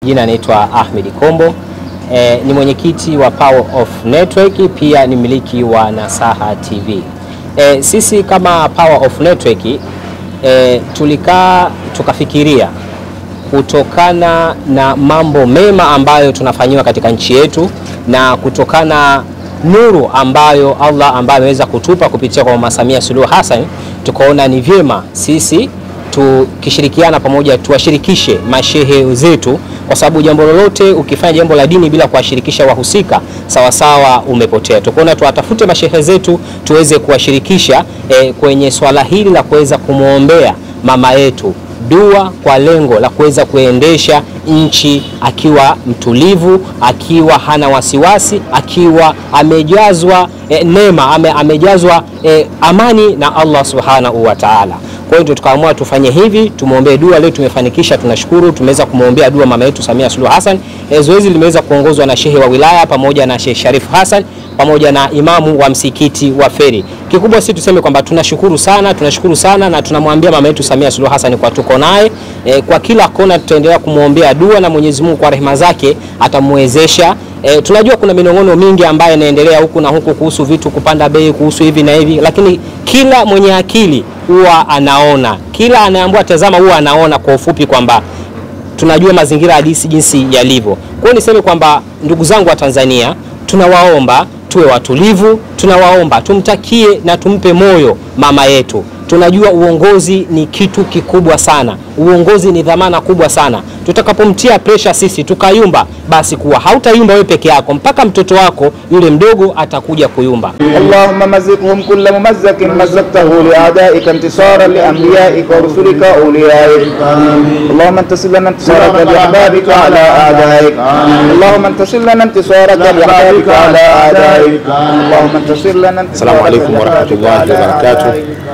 Jina anaitwa Ahmed Kombo. E, ni mwenyekiti wa Power of Network, pia ni mmiliki wa Nasaha TV. E, sisi kama Power of Network e, tulikaa tukafikiria kutokana na mambo mema ambayo tunafanyiwa katika nchi yetu na kutokana nuru ambayo Allah ambaye ameweza kutupa kupitia kwa Mama Samia Suluhu Hassan, tukaona ni vyema sisi tukishirikiana pamoja tuwashirikishe mashehe zetu, kwa sababu jambo lolote ukifanya jambo la dini bila kuwashirikisha wahusika sawasawa, umepotea. Tukaona tuwatafute mashehe zetu tuweze kuwashirikisha eh, kwenye swala hili la kuweza kumwombea mama yetu dua kwa lengo la kuweza kuendesha nchi akiwa mtulivu, akiwa hana wasiwasi, akiwa amejazwa e, neema ame, amejazwa e, amani na Allah subhanahu wa ta'ala. Kwa hiyo tukaamua tufanye hivi, tumwombee dua. Leo tumefanikisha, tunashukuru, tumeweza kumwombea dua mama yetu Samia Suluhu Hassan. E, zoezi limeweza kuongozwa na shehe wa wilaya pamoja na Sheikh Sharif Hassan pamoja na imamu wa msikiti wa Feri. Kikubwa si tuseme kwamba tunashukuru sana, tunashukuru sana na tunamwambia mama yetu Samia Suluhu Hassan kwa tuko naye e, kwa kila kona tutaendelea kumwombea dua na Mwenyezi Mungu kwa rehema zake atamwezesha. E, tunajua kuna minong'ono mingi ambayo inaendelea huku na huku kuhusu vitu kupanda bei, kuhusu hivi na hivi, lakini kila mwenye akili huwa anaona, kila anayeambiwa tazama huwa anaona kwa ufupi kwamba tunajua mazingira halisi jinsi yalivyo. Kwa hiyo niseme kwamba ndugu zangu wa Tanzania, tunawaomba tuwe watulivu, tunawaomba tumtakie na tumpe moyo mama yetu. Tunajua uongozi ni kitu kikubwa sana, uongozi ni dhamana kubwa sana. Tutakapomtia presha sisi tukayumba, basi kuwa hautayumba wewe peke yako, mpaka mtoto wako yule mdogo atakuja kuyumba. اللهم مزقهم كل ممزق مزقته لأعدائك انتصارا لأنبيائك ورسلك وأوليائك اللهم انتصر لنا انتصارك لأحبابك على أعدائك اللهم انتصر لنا انتصارك لأحبابك على أعدائك اللهم انتصر لنا Assalamu alaikum warahmatullahi wabarakatuh.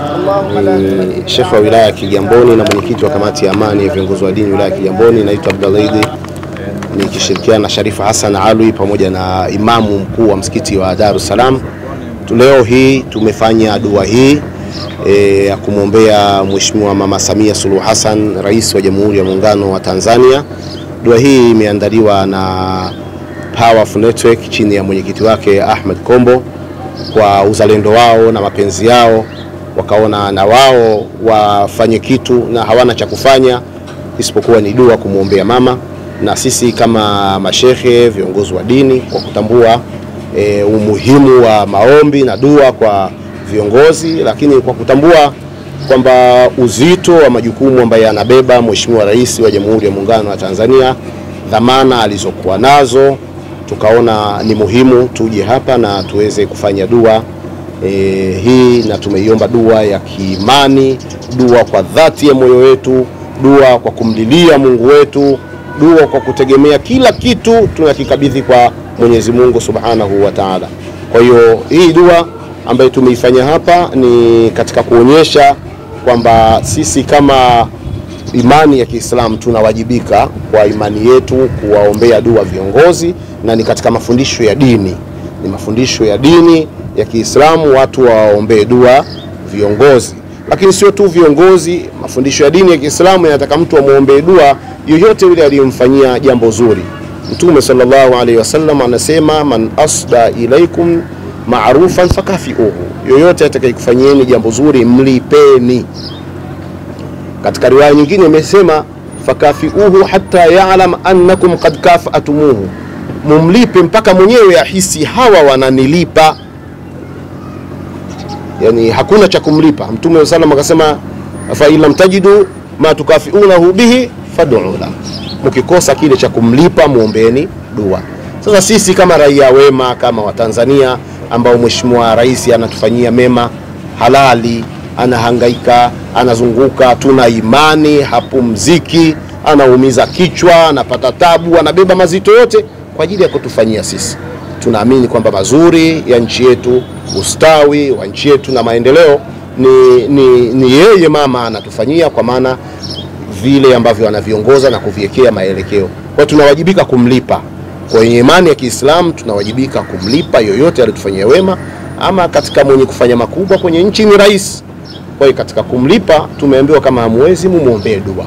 Ni Shekhe wa wilaya ya Kigamboni na mwenyekiti wa kamati ya amani ya viongozi wa dini wilaya ya Kigamboni. Naitwa Abdallah Idi nikishirikiana na Sharifa Hassan Alwi pamoja na imamu mkuu wa msikiti wa Dar es Salaam. Tu- Leo hii tumefanya dua hii e, ya kumwombea Mheshimiwa Mama Samia Suluhu Hassan, rais wa Jamhuri ya Muungano wa Tanzania. Dua hii imeandaliwa na Power of Network chini ya mwenyekiti wake Ahmed Kombo kwa uzalendo wao na mapenzi yao, wakaona na wao wafanye kitu na hawana cha kufanya isipokuwa ni dua kumwombea mama, na sisi kama mashehe viongozi wa dini kwa kutambua e, umuhimu wa maombi na dua kwa viongozi, lakini kwa kutambua kwamba uzito wa majukumu ambayo anabeba Mheshimiwa Rais wa Jamhuri ya Muungano wa Tanzania, dhamana alizokuwa nazo tukaona ni muhimu tuje hapa na tuweze kufanya dua e, hii na tumeiomba dua ya kiimani, dua kwa dhati ya moyo wetu, dua kwa kumlilia Mungu wetu, dua kwa kutegemea kila kitu tunakikabidhi kwa Mwenyezi Mungu Subhanahu wa Ta'ala. Kwa hiyo hii dua ambayo tumeifanya hapa ni katika kuonyesha kwamba sisi kama imani ya Kiislamu tunawajibika kwa imani yetu kuwaombea dua viongozi, na ni katika mafundisho ya dini, ni mafundisho ya dini ya Kiislamu watu wawaombee dua viongozi. Lakini sio tu viongozi, mafundisho ya dini ya Kiislamu yanataka mtu amwombee dua yoyote yule aliyemfanyia jambo zuri. Mtume sallallahu alaihi wasallam anasema, man asda ilaikum marufan fakafiuhu, yoyote atakayekufanyieni jambo zuri mlipeni. Katika riwaya nyingine imesema fakafiuhu hata yalam annakum qad kafatumuhu, mumlipe mpaka mwenyewe ahisi hawa wananilipa. Yani hakuna cha kumlipa. Mtume wa sallam akasema fa in lam tajidu ma tukafiunahu bihi fad'u la, mkikosa kile cha kumlipa muombeeni dua. Sasa sisi kama raia wema kama Watanzania ambao Mheshimiwa Rais anatufanyia mema halali anahangaika, anazunguka, tuna imani, hapumziki, anaumiza kichwa, anapata tabu, anabeba mazito yote kwa ajili ya kutufanyia sisi. Tunaamini kwamba mazuri ya nchi yetu, ustawi wa nchi yetu na maendeleo ni, ni, ni yeye mama anatufanyia, kwa maana vile ambavyo anaviongoza na kuviwekea maelekeo. Kwa hiyo tunawajibika kumlipa kwenye imani ya Kiislamu, tunawajibika kumlipa yoyote aliyotufanyia wema, ama katika mwenye kufanya makubwa kwenye nchi ni rais. Kwa hiyo katika kumlipa tumeambiwa kama hamwezi mumwombee dua.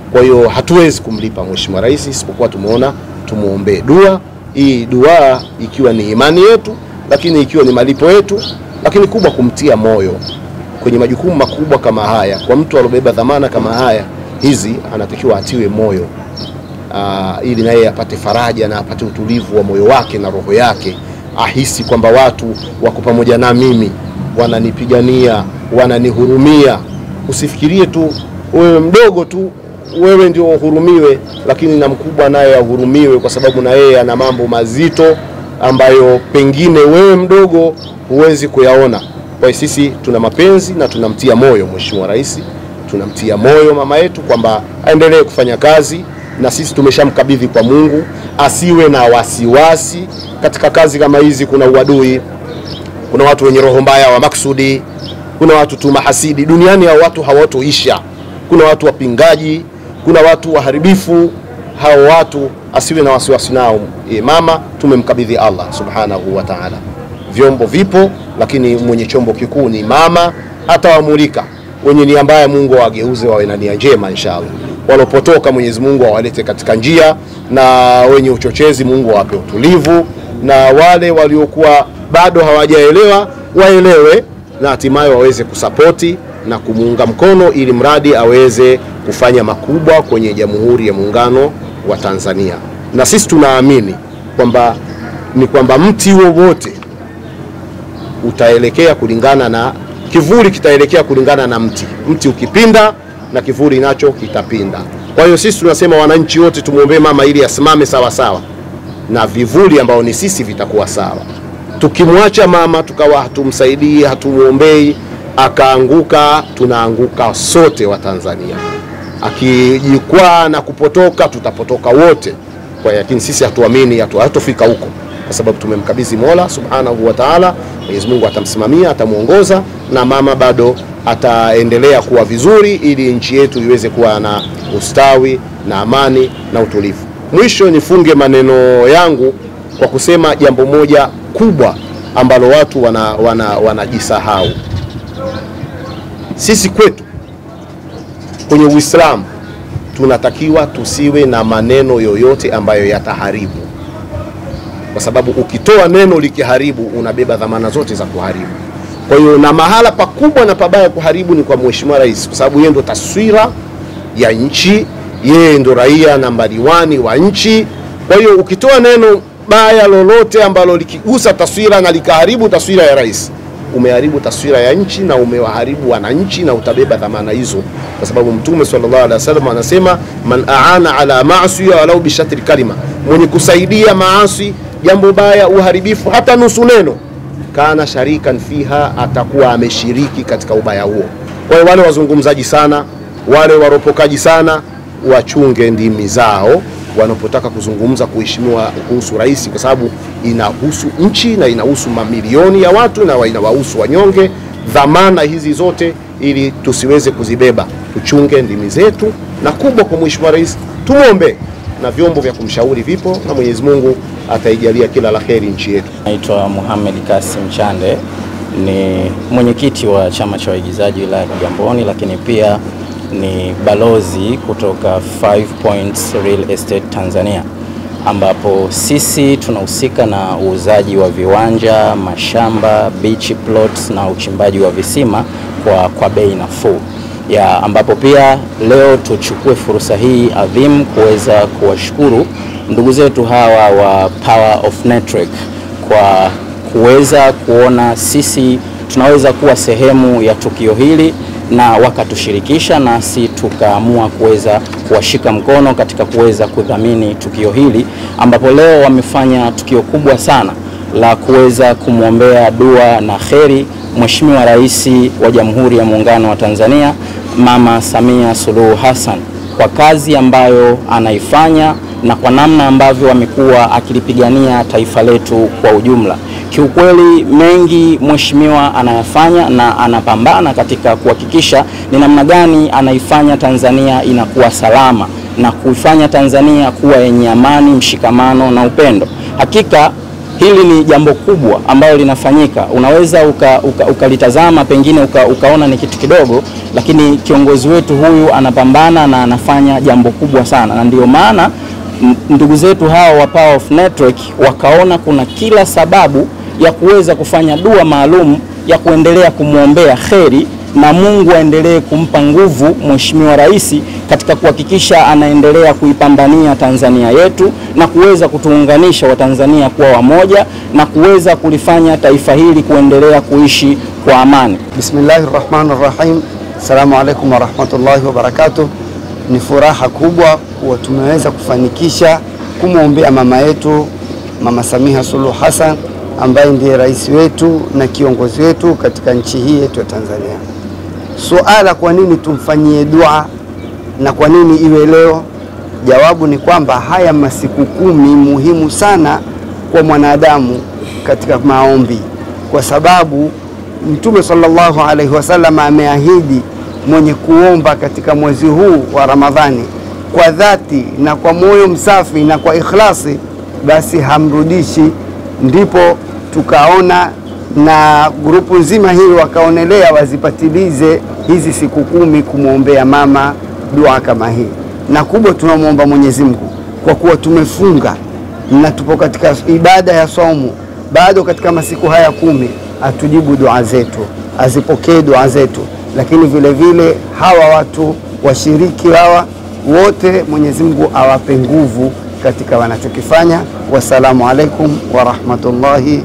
Kwa hiyo hatuwezi kumlipa Mheshimiwa Rais isipokuwa tumeona tumuombee dua hii, dua ikiwa ni imani yetu, lakini ikiwa ni malipo yetu, lakini kubwa kumtia moyo kwenye majukumu makubwa kama haya. Kwa mtu aliobeba dhamana kama haya hizi, anatakiwa atiwe moyo aa, ili naye apate faraja na apate utulivu wa moyo wake na roho yake, ahisi kwamba watu wako pamoja na mimi, wananipigania, wananihurumia. Usifikirie tu wewe mdogo tu wewe ndio uhurumiwe, lakini na mkubwa naye ahurumiwe, kwa sababu na yeye ana mambo mazito ambayo pengine wewe mdogo huwezi kuyaona. Kwa hiyo sisi tuna mapenzi na tunamtia moyo Mheshimiwa Rais, tunamtia moyo mama yetu kwamba aendelee kufanya kazi, na sisi tumeshamkabidhi kwa Mungu, asiwe na wasiwasi katika kazi kama hizi. Kuna uadui, kuna watu wenye roho mbaya wa maksudi, kuna watu tu mahasidi duniani. Hao watu hawatoisha. Kuna watu wapingaji, kuna watu waharibifu. Hao watu asiwe na wasiwasi nao. E, mama tumemkabidhi Allah subhanahu wa ta'ala. Vyombo vipo, lakini mwenye chombo kikuu ni mama. Atawamulika wenye nia mbaya, Mungu awageuze wawe na nia njema inshallah. Walopotoka Mwenyezi Mungu awalete katika njia, na wenye uchochezi Mungu awape utulivu, na wale waliokuwa bado hawajaelewa waelewe, na hatimaye waweze kusapoti na kumuunga mkono ili mradi aweze kufanya makubwa kwenye Jamhuri ya Muungano wa Tanzania. Na sisi tunaamini kwamba ni kwamba mti wowote utaelekea kulingana na kivuli, kitaelekea kulingana na mti. Mti ukipinda na kivuli nacho kitapinda. Kwa hiyo sisi tunasema wananchi wote tumwombee mama ili asimame sawa sawa, na vivuli ambao ni sisi vitakuwa sawa. Tukimwacha mama tukawa hatumsaidii, hatumwombei akaanguka tunaanguka sote wa Tanzania. Akijikwaa na kupotoka tutapotoka wote. Kwa hiyo lakini sisi hatuamini, hatu- hatofika huko kwa sababu tumemkabidhi Mola Subhanahu wa Ta'ala. Mwenyezi Mungu atamsimamia, atamuongoza na mama bado ataendelea kuwa vizuri, ili nchi yetu iweze kuwa na ustawi na amani na utulivu. Mwisho nifunge maneno yangu kwa kusema jambo moja kubwa ambalo watu wanajisahau wana, wanajisahau sisi kwetu kwenye Uislamu tunatakiwa tusiwe na maneno yoyote ambayo yataharibu, kwa sababu ukitoa neno likiharibu, unabeba dhamana zote za kuharibu. Kwa hiyo na mahala pakubwa na pabaya kuharibu ni kwa Mheshimiwa Rais, kwa sababu yeye ndo taswira ya nchi, yeye ndo raia nambari wani wa nchi. Kwa hiyo ukitoa neno baya lolote ambalo likigusa taswira na likaharibu taswira ya rais umeharibu taswira ya nchi na umewaharibu wananchi na utabeba dhamana hizo, kwa sababu Mtume sallallahu alaihi wasallam anasema man aana ala maasi walau bishatri kalima, mwenye kusaidia maasi, jambo baya, uharibifu, hata nusu neno, kana sharikan fiha, atakuwa ameshiriki katika ubaya huo. Kwa hiyo wale wazungumzaji sana, wale waropokaji sana, wachunge ndimi zao wanapotaka kuzungumza kuheshimiwa kuhusu rais, kwa sababu inahusu nchi na inahusu mamilioni ya watu na inawahusu wanyonge. Dhamana hizi zote ili tusiweze kuzibeba, tuchunge ndimi zetu, na kubwa kwa mheshimiwa rais tumwombe, na vyombo vya kumshauri vipo, na Mwenyezi Mungu ataijalia kila la heri nchi yetu. Naitwa Mohamed Kasim Chande, ni mwenyekiti wa chama cha waigizaji wilaya ya Kigamboni, lakini pia ni balozi kutoka Five Points Real Estate Tanzania, ambapo sisi tunahusika na uuzaji wa viwanja, mashamba, beach plots na uchimbaji wa visima kwa, kwa bei nafuu ya ambapo pia leo tuchukue fursa hii adhimu kuweza kuwashukuru ndugu zetu hawa wa Power of Network kwa kuweza kuona sisi tunaweza kuwa sehemu ya tukio hili na wakatushirikisha nasi tukaamua kuweza kuwashika mkono katika kuweza kudhamini tukio hili, ambapo leo wamefanya tukio kubwa sana la kuweza kumwombea dua na kheri Mheshimiwa Rais wa Jamhuri ya Muungano wa Tanzania Mama Samia Suluhu Hassan kwa kazi ambayo anaifanya na kwa namna ambavyo amekuwa akilipigania taifa letu kwa ujumla. Kiukweli mengi mheshimiwa anayafanya na anapambana katika kuhakikisha ni namna gani anaifanya Tanzania inakuwa salama na kuifanya Tanzania kuwa yenye amani, mshikamano na upendo. Hakika hili ni jambo kubwa ambalo linafanyika. Unaweza ukalitazama uka, uka pengine uka, ukaona ni kitu kidogo, lakini kiongozi wetu huyu anapambana na anafanya jambo kubwa sana, na ndio maana ndugu zetu hawa wa Power of Network wakaona kuna kila sababu ya kuweza kufanya dua maalum ya kuendelea kumwombea kheri na Mungu aendelee kumpa nguvu Mheshimiwa Rais katika kuhakikisha anaendelea kuipambania Tanzania yetu na kuweza kutuunganisha Watanzania kuwa wamoja na kuweza kulifanya taifa hili kuendelea kuishi kwa amani. Bismillahir Rahmanir Rahim. Assalamu alaikum warahmatullahi wabarakatuh. Ni furaha kubwa kuwa tumeweza kufanikisha kumwombea mama yetu Mama Samia Suluhu Hassan ambaye ndiye rais wetu na kiongozi wetu katika nchi hii yetu ya Tanzania. Suala, kwa nini tumfanyie dua na kwa nini iwe leo? Jawabu ni kwamba haya masiku kumi muhimu sana kwa mwanadamu katika maombi, kwa sababu Mtume sallallahu alaihi wasallam ameahidi mwenye kuomba katika mwezi huu wa Ramadhani kwa dhati na kwa moyo msafi na kwa ikhlasi, basi hamrudishi. Ndipo tukaona na grupu nzima hii wakaonelea wazipatilize hizi siku kumi kumwombea mama dua kama hii, na kubwa tunamwomba Mwenyezi Mungu kwa kuwa tumefunga na tupo katika ibada ya saumu bado katika masiku haya kumi, atujibu dua zetu, azipokee dua zetu, lakini vile vile hawa watu washiriki hawa wote Mwenyezi Mungu awape nguvu katika wanachokifanya. Wassalamu alaikum warahmatullahi